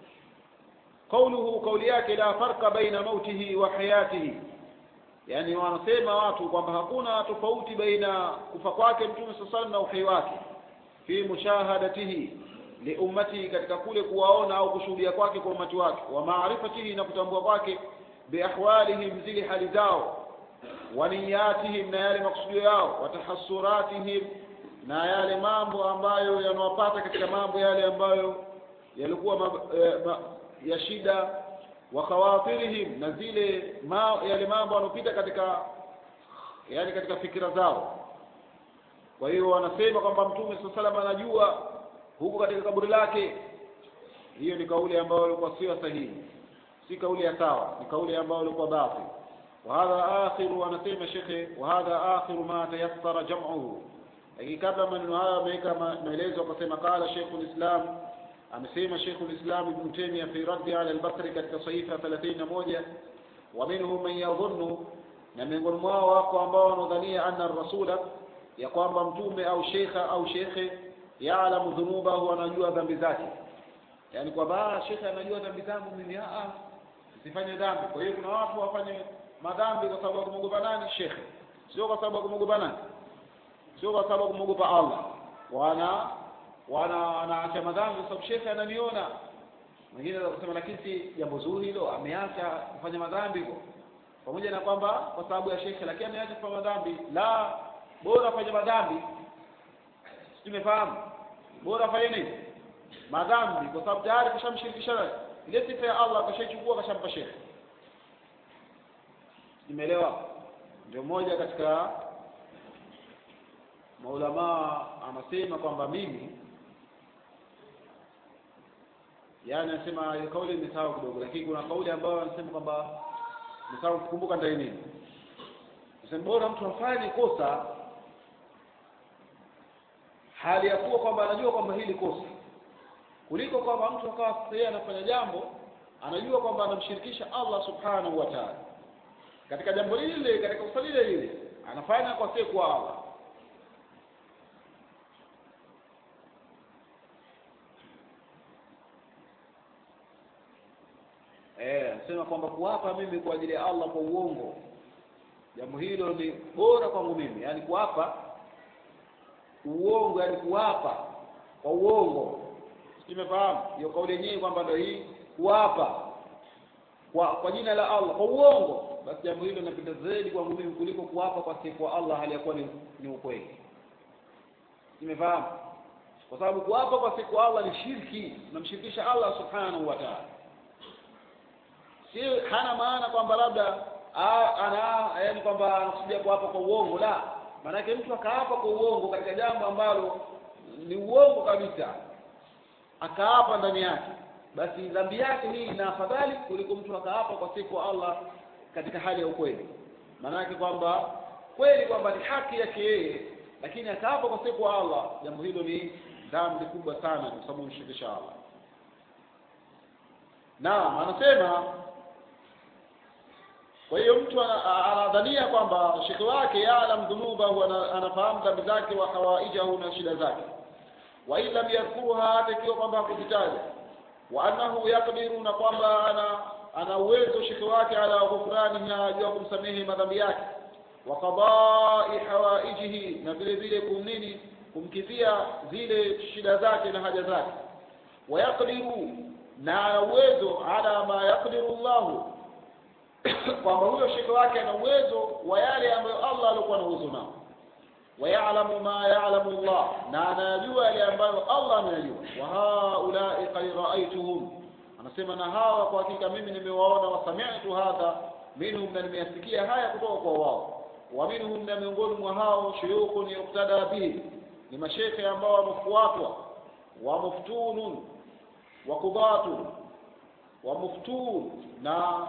qauluhu kauli yake la farqa baina mautihi wa hayatihi yani wanasema watu kwamba hakuna tofauti baina kufa kwake mtume saa sallam na uhai wake fi mushahadatihi liummatihi katika kule kuwaona au kushuhudia kwake kwa umati wake wa maarifatihi na kutambua kwake biahwalihim zile hali zao wa niyatihim na yale makusudio yao wa tahassuratihim na yale mambo ambayo yanawapata katika mambo yale ambayo yalikuwa ma, eh, ma, ya shida wa khawatirihim na zile ma, yale mambo yanopita katika yani katika fikira zao kwa hiyo wanasema kwamba mtume saa salam anajua huko katika kaburi lake hiyo ni kauli ambayo ilikuwa sio sahihi si kauli ya sawa ni kauli ambayo ilikuwa batil وهذا آخر anasema shekhe وهذا آخر ما تيسر جمعه lakini kabla maneno hayo ameweka maelezo akasema qala Sheikhul Islam amesema Sheikhul Islam Ibn Taymiyyah fi raddi ala al-Bakri katika sahifa 31 wa minhum man yadhunnu na miongoni mwao wako ambao wanadhania anna rasula ya kwamba mtume au sheikha au shekhe yaalamu dhunubahu anajua dhambi zake yaani kwamba shekhe anajua dhambi zangu mimi a sifanye dhambi kwa hiyo kuna watu wafanye madhambi kwa sababu ya kumwogopa nani shekhe sio kwa sababu ya kumwogopa nani sio kwa sababu ya kumwogopa Allah wana wana wanaacha madhambi kwa sababu shekhe ananiona mwingine anaweza kusema lakini si jambo zuri hilo ameacha kufanya madhambi hivyo pamoja na kwamba kwa sababu ya shekhe lakini ameacha kufanya madhambi la bora afanye madhambi tumefahamu bora afanye nini madhambi kwa sababu tayari kashamshirikisha ile sifa ya Allah kashaichukua kashampa shekhe nimeelewa ndio moja katika maulamaa anasema kwamba mimi yani anasema ile kauli nimesahau kidogo lakini kuna kauli ambayo anasema kwamba nimesahau kukumbuka ndani nini Sema bora mtu afanye kosa hali ya kuwa kwamba anajua kwamba hili kosa kuliko kwamba mtu akawa yeye anafanya jambo anajua kwamba anamshirikisha Allah subhanahu wa ta'ala katika jambo lile katika kosa lile lile anafanya kwa siku kwa Allah eh anasema kwamba kuapa mimi kwa ajili ya Allah kwa uongo jambo hilo ni bora kwangu mimi yani kuapa uongo yani kuapa kwa uongo simefahamu hiyo kauli yenyewe kwamba ndio hii kuapa kwa kwa jina la Allah kwa uongo basi jambo hilo linapenda zaidi kwangu mimi kuliko kuapa kwa siku kwa Allah hali ya kuwa ni, ni ukweli simefahamu kwa sababu kuapa kwa siku kwa Allah ni shirki unamshirikisha Allah subhanahu wa ta'ala si hana maana kwamba labda ana yani kwamba anakusudia kuapa kwa uongo la maanake mtu akaapa kwa uongo katika jambo ambalo ni uongo kabisa akaapa ndani yake basi dhambi yake hii ina afadhali kuliko mtu akaapa kwa siku wa Allah katika hali ya ukweli maanake kwamba kweli kwamba ni haki yake yeye lakini akaapa kwa siku wa Allah jambo hilo ni dhambi kubwa sana kwa sababu mshirikisha Allah naam anasema kwa hiyo mtu anadhania kwamba shekhe wake yaalam dhunubahu anafahamu dhambi zake wa hawaijahu na shida zake wa in lam yadhkuruha hata ikiwa kwamba hakuzitaja wa annahu yakdiru na kwamba ana ana uwezo shekhe wake ala ghufraniha juu ya kumsamehe madhambi yake wa qadai hawaijihi na vile vile kumnini kumkidhia zile shida zake na haja zake wa yakdiru na ana uwezo ala ma yakdiru Allahu kwamba huyo shekhe wake ana uwezo wa yale ambayo Allah alikuwa na uwezo nao wayalamu ma yalamu Allah na anayajua yale ambayo Allah anayajua wa haulai qad raaituhum anasema na hawa kwa hakika mimi nimewaona wasami'tu hadha minhum na nimeyasikia haya kutoka kwa wao wa minhum na miongoni mwa hao shuyukhun yuktada bihi ni mashekhe ambao wamefuatwa wa muftunun wa qudatu wa muftun na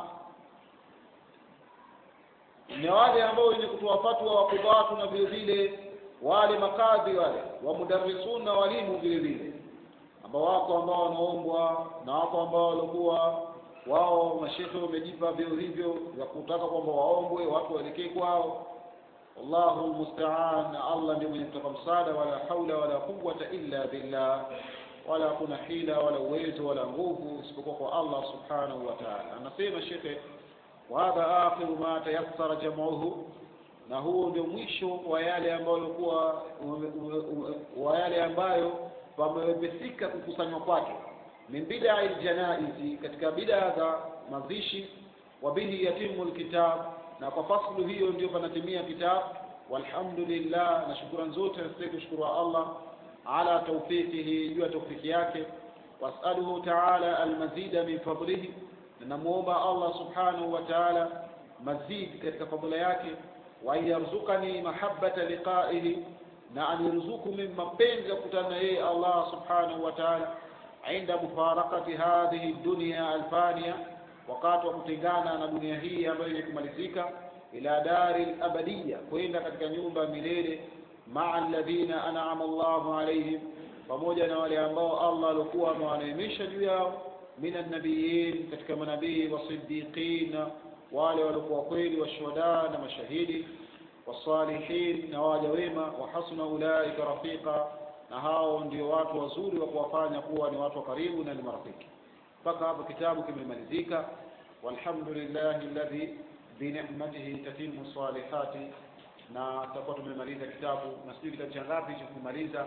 ni wale ambao wenye kutoa fatwa wa kudhatu na vile vile wale makadhi wale wa mudarrisun na walimu vile vile ambao wako ambao wanaombwa na wako ambao walikuwa wao mashekhe wamejipa vyo hivyo vya kutaka kwamba waombwe watu waelekee kwao wallahu almusta'an Allah ndiye mwenye kutoka msaada wala haula wala quwwata illa billah wala kuna hila wala uwezo wala nguvu isipokuwa kwa Allah subhanahu wa ta'ala anasema shekhe وهذا آخر ما تيسر جمعه na huo ndio mwisho wa yale ambayo yalikuwa wa yale ambayo pamewepesika kukusanywa kwake min bid'a aljanaizi katika bid'a za mazishi wa bihi yatimu alkitab na kwa faslu hiyo ndio panatimia kitabu walhamdulillah na shukrani zote nasitaki kushukuru Allah ala tawfiqihi juu ya tawfiki yake wasaluhu ta'ala almazida min fadlihi namuomba Allah subhanahu wa ta'ala mazid katika fadhila yake wa yarzukani mahabbata liqa'ihi na anirzuku min mapenzi ya kukutana na yeye Allah subhanahu wa ta'ala inda mufarakati hadhihi dunya alfania wakati wa kutengana na dunia hii ambayo yenye kumalizika ila dari abadiya kwenda katika nyumba milele maa alladhina an'ama Allahu alayhim pamoja na wale ambao Allah alikuwa amewaneemesha juu yao minan nabiyin katika manabii wasiddiqin wale walikuwa kweli washuhada na mashahidi wasalihin na waja wema wa hasuna ulaika rafiqa na hao ndio watu wazuri wa kuwafanya kuwa ni watu wa karibu na ni marafiki mpaka hapo kitabu kimemalizika walhamdulillahi alladhi binicmatihi tatimu salihati na tutakuwa tumemaliza kitabu na sijui kitabu cha ngapi cha kumaliza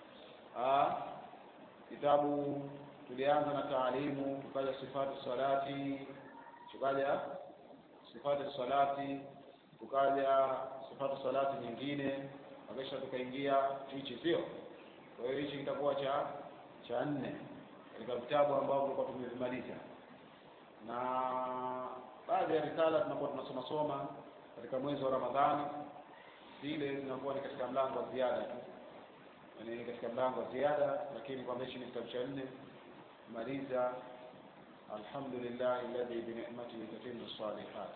kitabu tulianza na taalimu tukaja sifati salati tukaja sifati salati tukaja sifati salati nyingine kisha tukaingia hichi sio kwa hiyo hichi kitakuwa cha cha nne katika vitabu ambavyo tulikuwa tumevimaliza na baadhi ya risala tunakuwa tunasoma soma katika mwezi wa Ramadhani zile zinakuwa ni katika mlango wa ziada tu yani katika mlango wa ziada lakini kwa hichi ni kitabu cha nne maliza alhamdulillah alladhi bi ni'matihi tatimmu salihat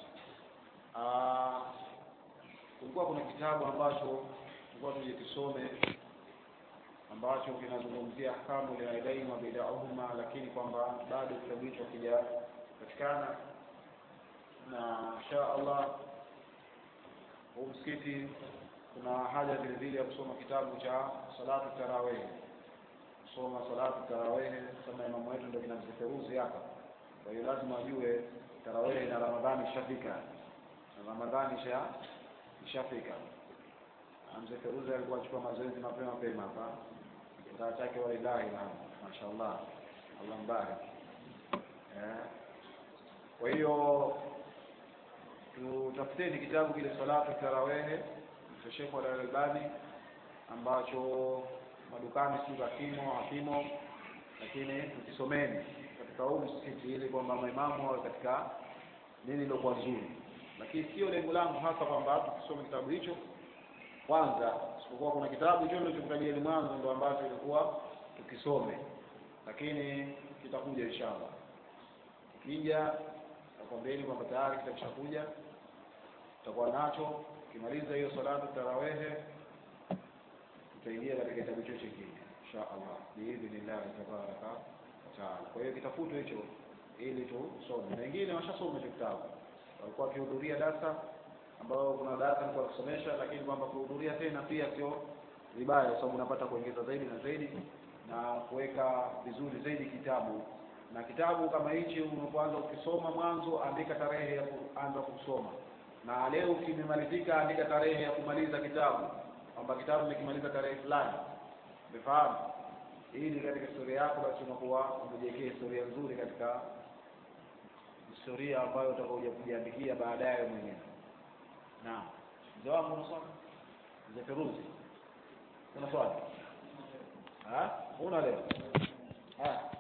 kulikuwa kuna kitabu ambacho tulikuwa tuje kisome ambacho kinazungumzia ahkamu liaidain wa bidauhuma lakini kwamba bado kitabu hicho kijapatikana na insha Allah huu msikiti kuna haja vile vile ya kusoma kitabu cha salatu tarawih kusoma salatu tarawih kama imamu wetu ndio kina mzeferuzi hapa kwa hiyo lazima ajue tarawih na ramadhani ishafika na ramadhani isha ishafika mzee feruzi alikuwa achukua mazoezi mapema mapema hapa kitaa chake walilahi na mashaallah allah mbarik eh. kwa hiyo tutafuteni kitabu kile salatu tarawehe cha Sheikh Al-Albani ambacho madukani si hakimo hakimo lakini tukisomeni katika huu msikiti ili kwamba maimamu wawe katika nini lilokuwa nzuri lakini sio lengo langu hasa kwamba tukisome kitabu hicho kwanza isipokuwa kuna kitabu hicho nilichokutajia mwanzo ndo ambacho ilikuwa tukisome lakini kitakuja inshallah kija nakwambieni kwamba tayari kitabu chakuja tutakuwa nacho ukimaliza hiyo salatu tarawehe tutaingia katika kitabu hicho chingine insha allah biidhnillahi tabaraka wataala kwa hiyo kitafutwe hicho ili tusome na wengine washasoma hicho kitabu walikuwa wakihudhuria darasa ambao kuna darasa nilikuwa kusomesha lakini kwamba kuhudhuria tena pia sio vibaya kwa sababu unapata kuongeza zaidi na zaidi na kuweka vizuri zaidi kitabu na kitabu kama hichi unapoanza ukisoma mwanzo andika tarehe ya kuanza kusoma na leo kimemalizika andika tarehe ya kumaliza kitabu kwamba kitabu nimekimaliza tarehe fulani umefahamu ili katika historia yako basi unakuwa umejiwekea historia nzuri katika historia ambayo utakuja kujiandikia baadaye mwenyewe naam mzee wangu una swali mzee Feruzi una swali una leo haya